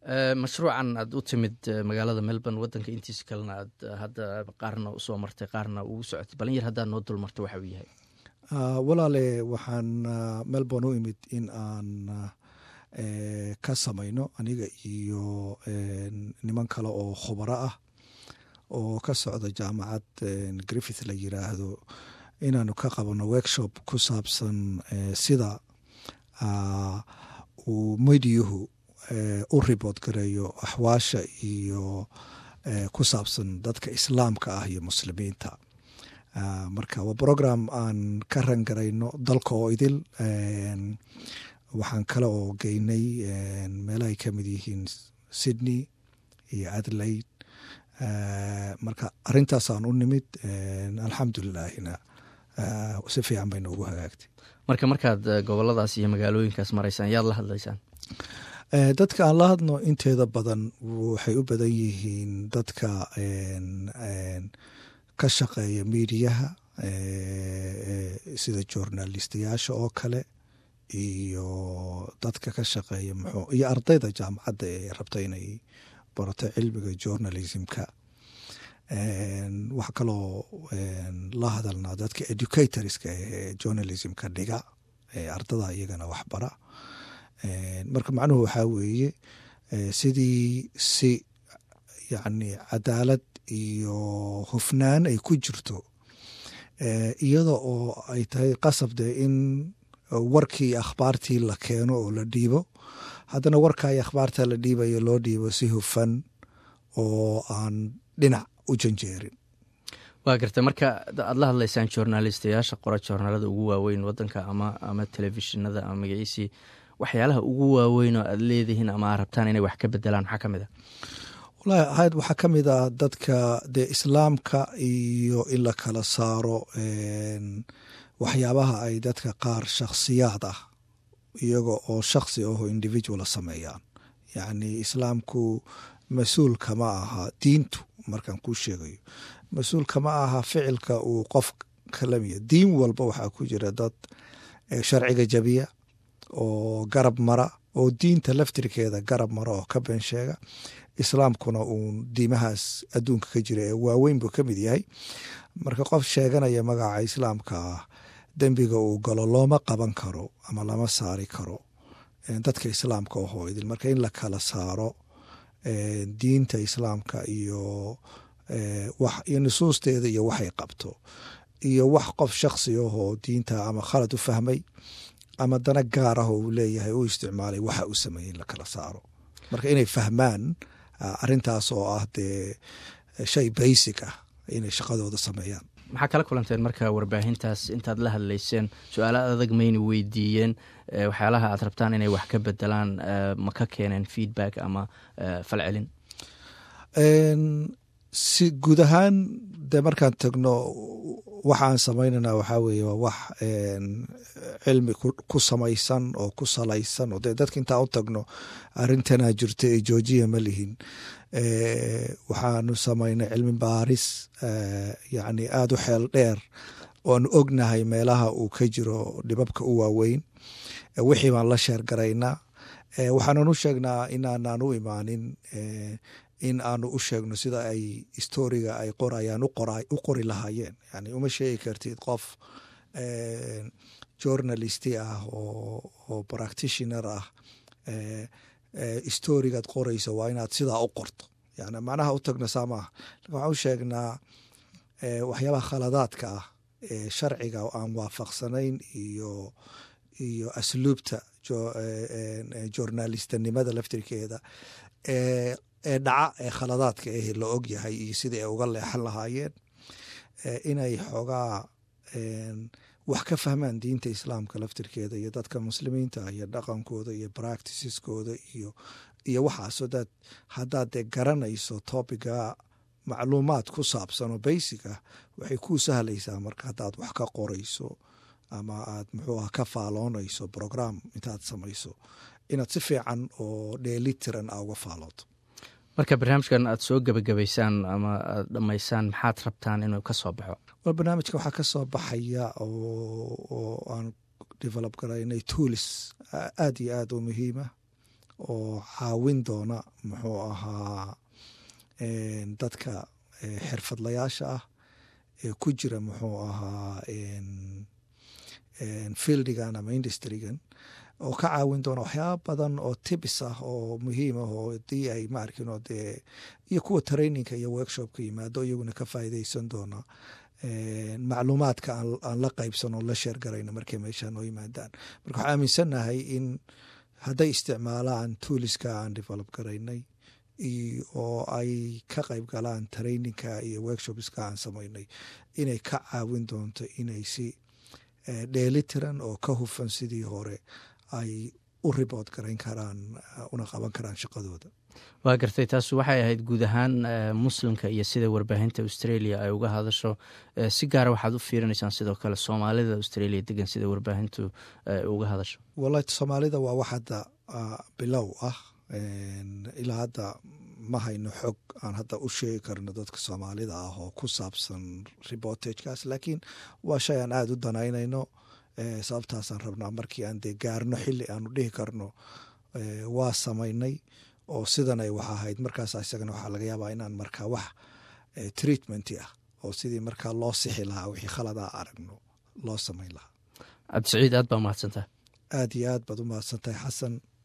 mashruucan aad u timid magaalada melbourne wadanka intiisa kalena aad hadda qaarna usoo martay qaarna ugu socotay balin yar haddaad noo dul martay waxa uu yahay walaale waxaan melbourne u imid in aan ka samayno aniga iyo niman kale oo khubaro ah oo ka socda jaamacad griffith la yiraahdo inaanu ka qabano workshop ku saabsan sida uu mediyuhu u ribood gareeyo axwaasha iyo ku saabsan dadka islaamka ah iyo muslimiinta marka waa program aan ka rangarayno dalka oo idil waxaan kale oo geynay meelahay ka mid yihiin sydney iyo adelaide marka arintaasaan u nimid alxamdulilaahina si fiican bay noogu hagaagtay marka markaad goboladaas iyo magaalooyinkaas maraysaan yaad la hadlaysaan dadka aan la hadno inteeda badan waxay u badan yihiin dadka ka shaqeeya miidiyaha sida journalistayaasha oo kale iyo dadka ka shaqeeya muxuu iyo ardayda jaamacadda ee rabta inay barato cilmiga journalismka wax kaloo la hadalnaa dadka educatorska ee journalismka dhiga ee ardada iyagana waxbara marka macnuhu waxaa weeye sidii si yacni cadaalad iyo hufnaan ay ku jirto iyada oo ay tahay qasab dee in warkii akhbaartii la keeno oo la dhiibo haddana warkaa iyo akhbaarta la dhiibayo loo dhiibo si hufan oo aan dhinac u janjeerin waa garta marka aad la hadlaysaan journalistayaasha qora joornaalada ugu waaweyn wadanka ama ama telefishinada ama magaciisii waxyaalaha ugu waaweyn oo aad leedihiin ama aad rabtaan inay wax ka bedelaan maxaa ka mid a walahi ahayd waxaa ka mid ah dadka dee islaamka iyo in la kala saaro waxyaabaha ay dadka qaar shakhsiyaad ah iyaga oo shakhsi aho individuala sameeyaan yacni islaamku mas-uul kama aha diintu markaan kuu sheegayo mas-uul kama aha ficilka uu qof kalamiya diin walba waxaa ku jira dad sharciga jabiya oo garab mara oo diinta laftirkeeda garab mara oo ka been sheega islaamkuna uun diimahaas adduunka ka jira ee waaweyn buu ka mid yahay marka qof sheeganaya magaca islaamka ah dembiga uu galo looma qaban karo ama lama saari karo dadka islaamka ohoo idil marka in la kala saaro diinta islaamka iyo iyo nusuusteeda iyo waxay qabto iyo wax qof shaksi ahoo diinta ama khalad u fahmay ama dana gaar ah oo uu leeyahay u isticmaalay waxa uu sameeyey in la kala saaro marka inay fahmaan arintaas oo ah dee shay basic ah inay shaqadooda sameeyaan maxaa kala kulanteen marka warbaahintaas intaad la hadlayseen su-aala adag mayna weydiiyeen waxyaalaha aad rabtaan inay wax ka bedelaan ma ka keeneen feedback ama falcelin si guud ahaan dee markaan tagno waxaan samaynana waxaa weeye waa wax cilmi ku samaysan oo ku salaysan oo dee dadka intaan u tagno arrintanaa jirta ee joojiya ma lihin waxaanu samaynay cilmi baaris yacni aada u xeel dheer oanu ognahay meelaha uu ka jiro dhibabka u waaweyn wixii baan la sheer garaynaa waxaanan u sheegnaa inaanaan u imaanin in aanu u sheegno sida ay storiga ay qorayaan u qori lahaayeen yani uma sheegi kartid qof journalisti ah oo practitioner ah storigaad qorayso waa inaad sidaa u qorto yani macnaha u tagna saa maaha waxaan u sheegnaa waxyaabaha khaladaadka ah ee sharciga aan waafaqsanayn iyo iyo asluubta journalistanimada laftirkeeda ee dhaca ee khaladaadka eh la og yahay iyo sidai ay uga leexan lahaayeen inay xoogaa wax ka fahmaan diinta islaamka laftirkeeda iyo dadka muslimiinta iyo dhaqankooda iyo practiceskooda iyo iyo waxaasoo daad haddaad dee garanayso topiga macluumaad ku saabsan oo basic ah waxay kuu sahlaysaa marka haddaad wax ka qorayso ama aad muxuu ah ka faaloonayso program intaad samayso inaad si fiican oo dheelitiran a uga faalooto marka barnaamijkan aad soo gebagabaysaan ama aad dhammaysaan maxaad rabtaan inuu ka soo baxo war barnaamijka waxaa ka soo baxaya oo aan develop garaynay tools aad iyo aad u muhiima oo caawin doona muxuu ahaa dadka xirfadlayaasha ah ee ku jira muxuu ahaa fieldigan ama industrigan oo ka caawin doona waxyaaba badan oo tibis ah oo muhiim ah oo dii ay maarkino dee iyo kuwa traininka iyo workshopka yimaado iyaguna ka faa'iideysan doona macluumaadka aan la qaybsan oo la sheer garayno markay meesha noo yimaadaan marka waxaa aaminsannahay in hadday isticmaalaan tuuliska aan develop garaynay oo ay ka qayb galaan traininka iyo workshopska aan samaynay inay ka caawin doonto inay si dheelitiran oo ka hufan sidii hore ay u ribood garayn karaan una qaban karaan shaqadooda waa gartay taas waxay ahayd guud ahaan muslimka iyo sida warbaahinta australia ay uga hadasho si gaara waxaad u fiirinaysaan sidoo kale soomaalida australia degan sida warbaahintu uga hadasho wallahi soomaalida waa wax hadda bilow ah ilaa hadda ma hayno xog aan hadda u sheegi karno dadka soomaalida ah oo ku saabsan reportagekaas laakiin waa shay aan aada u danaynayno sababtaasaan rabnaa markii aan dee gaarno xili aanu dhihi karno waa samaynay oo sidan ay wax ahayd markaas isagana waxaa laga yaabaa inaan markaa wax treatmenti ah oo sidii markaa loo sixi lahaa wixii khaladaa aragno loo samayn lahaa cabdisaciid aad baa mahadsantaha aad iyo aad baad u mahadsantahay xasan